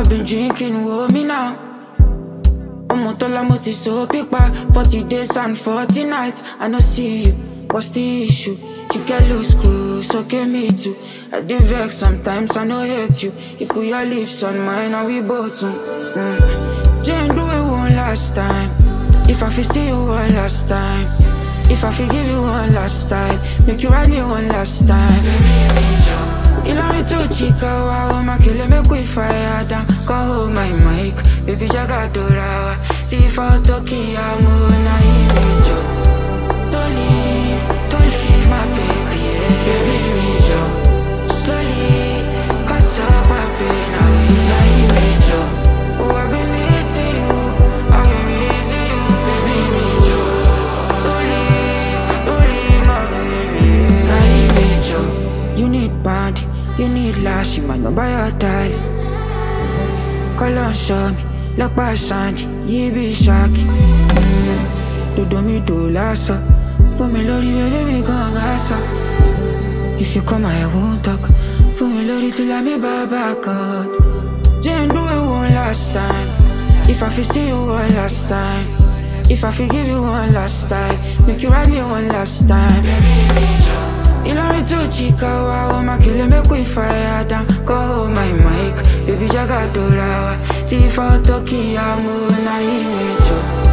been drinking, hold me now. ọmọ tọ́lá mo ti so pípa forty days and forty nights i no see you what's the issue you get loose screws okay me too i dey vex sometimes i no hate you you put your lips on mine and we both mm. mm. jane do it one last time if i fit see you one last time if i fit give you one last time make you ride me one last time. Ìlọrin tó chika wa o ma kele make we fire down Come hold my mic, baby jaga dora wa See for Turkey amu na image o Don't leave, don't leave my baby, yeah. baby me jo Slowly, cause up my pain away na image o Oh I been missing you, I been missing you, baby me jo Don't leave, don't leave my baby, yeah. na image o You need band, you need lash, you might not buy your tie. Call on show me, look by Sandy, you be shocky. Dodo mi do lasso, for me lori baby me gon gaso. If you come I won't talk, for me lori till I me back up. Jane do it one last time, if I fit see you one last time. If I fit give you one last time, make you ride me one last time. Ìlọrin tó chika wa o ma kele make we fire down Go hold my mic, baby jaga dora wa See for Turkey amu na image o